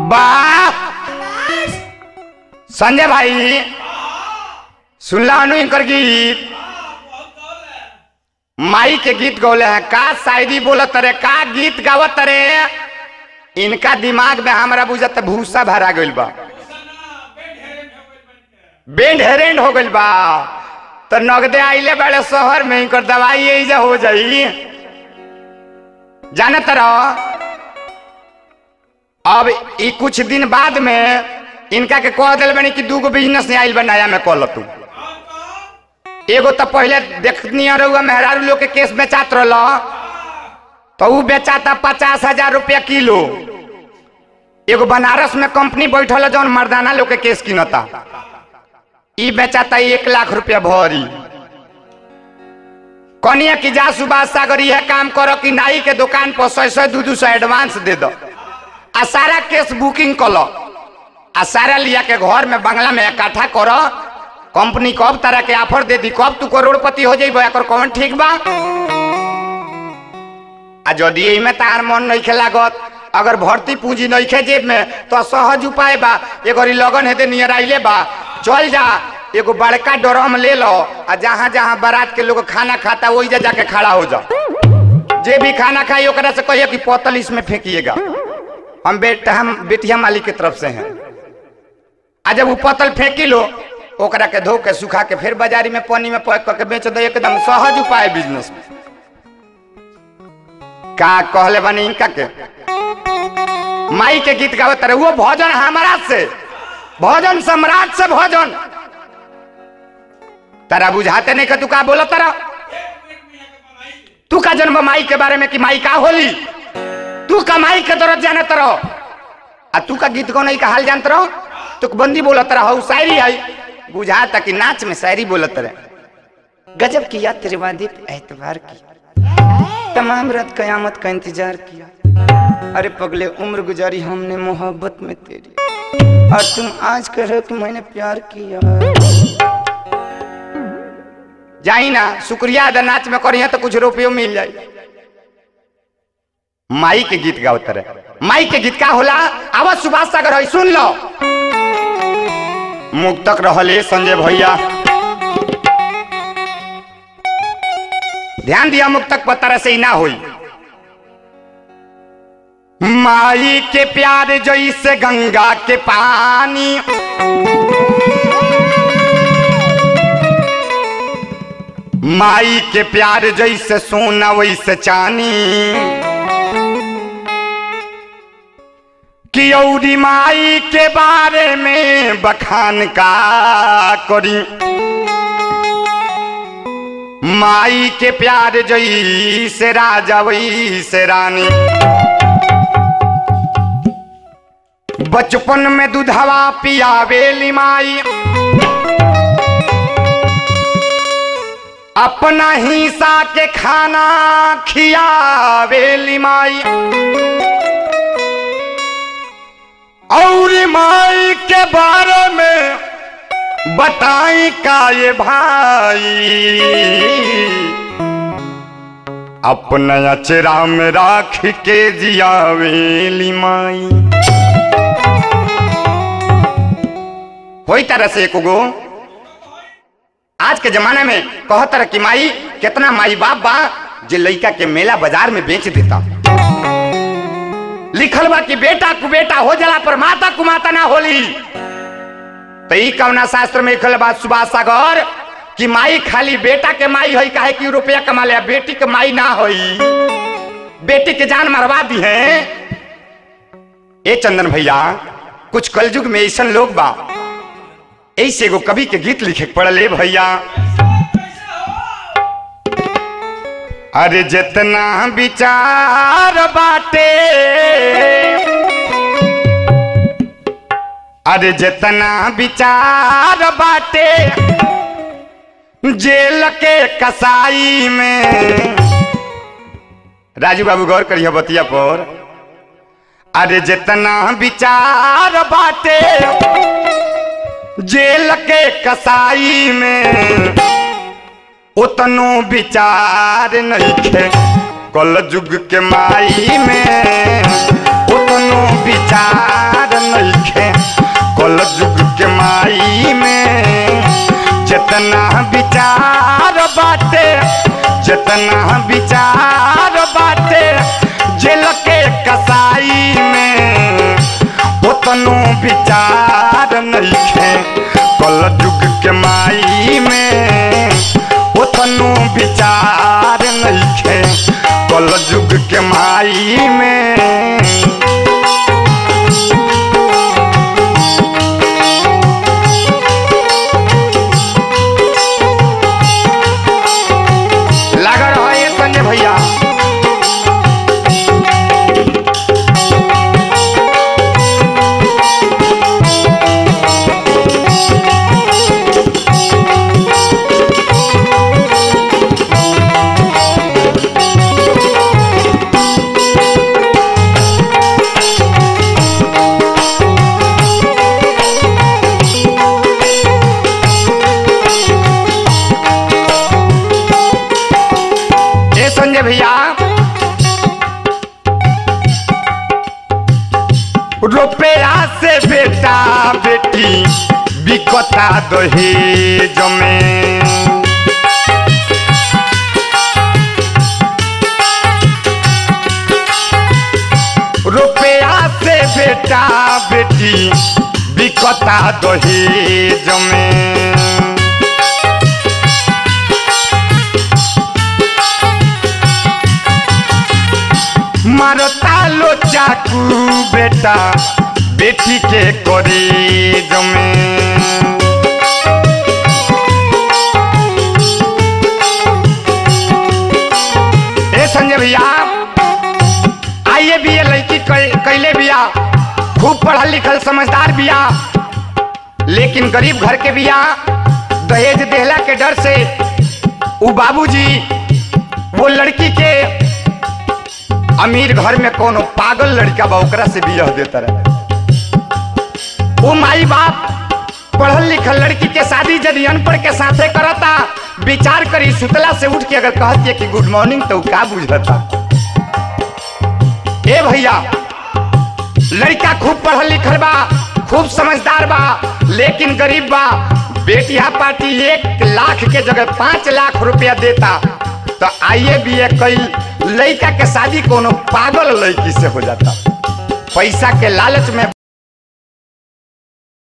वाह संजय भाई सुनला अनु इनकर गीत माई के गीत गौले हैं का शायरी बोलत रे का गीत गावत रे इनका दिमाग में हमारा बुझत भूसा भरा गइल बा बेंड हेरेंड हो गइल बा तो नगदे आइले बड़े शहर में इनकर दवाई एजा हो जाई जाने तरह अब ई कुछ दिन बाद में इनका के कह दिल बनी कि दूगो बिजनेस आइल बा नया में कल तू एगो तो पहले देखनी रहुआ मेहरारू लोग के केस बेचात रहल तो ऊ बेचाता पचास हजार रुपया किलो एगो बनारस में कंपनी बैठल है जौन मर्दाना लोग के केस किनता ई बेचाता एक लाख रुपया भरी कनिया की जा सुभाष सागर यह काम करो कि नाई के दुकान पर सौ सौ दू दू सौ एडवांस दे दो आ सारा केस बुकिंग कलो आ सारा लिया के घर में बंगला में इकट्ठा करो कंपनी कब तरह के ऑफर दे दी कब तू करोड़पति हो जाइबो एकर कौन ठीक बा आ यदि एही में तार मन नहीं लागत अगर भर्ती पूंजी नहीं खे जेब में तो सहज उपाय बा एगो लगन हेते नियर आइले बा चल जा एगो बड़का ड्रम ले लो आ जहाँ जहाँ बारात के लोग खाना खाता वही जा जाके खड़ा हो जा जे भी खाना खाई ओकरा से कहिए कि बोतल इसमें फेंकिएगा हम बेटा हम बेटिया मालिक की तरफ से हैं आ जब वो पतल फेंकी लो ओकरा के धो के सुखा के फिर बाजारी में पानी में पैक करके बेच दो एकदम सहज उपाय बिजनेस में का कहले बनी इनका के माई के गीत गावत रहे वो भोजन हमारा से भोजन सम्राट से भोजन तारा बुझाते नहीं कि तू का बोला तारा तू का जन्म माई के बारे में कि माई का होली तू का माई के दरद जाने तरह आ तू का गीत गौन का हाल जानत रहो तुक बंदी बोलत रहो शायरी आई बुझाता कि नाच में शायरी बोलत रहे गजब किया तेरे वादित एतबार किया तमाम रात कयामत का इंतजार किया अरे पगले उम्र गुजारी हमने मोहब्बत में तेरी और तुम आज कह रहे हो कि मैंने प्यार किया जाई ना शुक्रिया अदा नाच में करिए तो कुछ रुपये मिल जाए माई के गीत गाओ तरह माई के गीत का होला आवाज सुभाष सागर है सुन लो मुक्तक रहले संजय भैया ध्यान दिया मुक्तक पर तरह से ही ना हुई माई के प्यार जैसे गंगा के पानी माई के प्यार जैसे सोना वैसे चानी कि औरी माई के बारे में बखान का करी माई के प्यार जैसे राजा वैसे रानी बचपन में दूधवा पियावेली माई अपना हिस्सा के खाना खियावेली माई और माई के बारे में बताई का ये भाई अपना अचरा में राख के जियावेली माई कोई तरह से एक गो आज के जमाने में कहत रह कि माई कितना माई बाप बा जे लइका के मेला बाजार में बेच देता लिखल बा कि बेटा कु बेटा हो जाला पर माता कु माता ना होली तो ई कौना शास्त्र में लिखल बा सुभाष सागर कि माई खाली बेटा के माई होई काहे कि रुपया कमा ले बेटी के माई ना होई बेटी के जान मरवा दी है ए चंदन भैया कुछ कलयुग में ऐसा लोग बा ऐसे एगो कवि के गीत लिखे के पड़ल भैया अरे जितना विचार बाटे अरे जितना विचार बाटे जेल के कसाई में राजू बाबू गौर करिए बतिया पर अरे जितना विचार बाटे जेल के कसाई में उतनो विचार नहीं खे कल युग के माई में उतनो विचार जितना विचार बाटे जितना विचार बाटे जेल के कसाई में उतनो विचार नइखे कल जुग के माई में उतनो विचार नइखे कल जुग के माई में लागल रहो ये संजय भैया ये संजय भैया रुपया से बेटा बेटी बिकता दहेज में रुपया से बेटा बेटी बिकता दहेज में मारता लो चाकू बेटा बेटी के कॉलेज में ए संजय भैया आइए भी ये लड़की कै- कैले बिया खूब पढ़ल लिखल समझदार बिया लेकिन गरीब घर के बिया दहेज देहला के डर से उ बाबूजी वो लड़की के अमीर घर में कोनो पागल लड़का बा ओकरा से बियाह देता रहे वो माई बाप पढ़ल लिखल लड़की के शादी यदि अनपढ़ के साथे करता विचार करी सुतला से उठ के अगर कहती कि गुड मॉर्निंग तो उ का बुझता ए भैया लड़का खूब पढ़ल लिखल बा खूब समझदार बा लेकिन गरीब बा बेटिया पार्टी एक लाख के जगह पाँच लाख रुपया देता तो आइए भी कई लड़का के शादी कोनो पागल लड़की से हो जाता पैसा के लालच में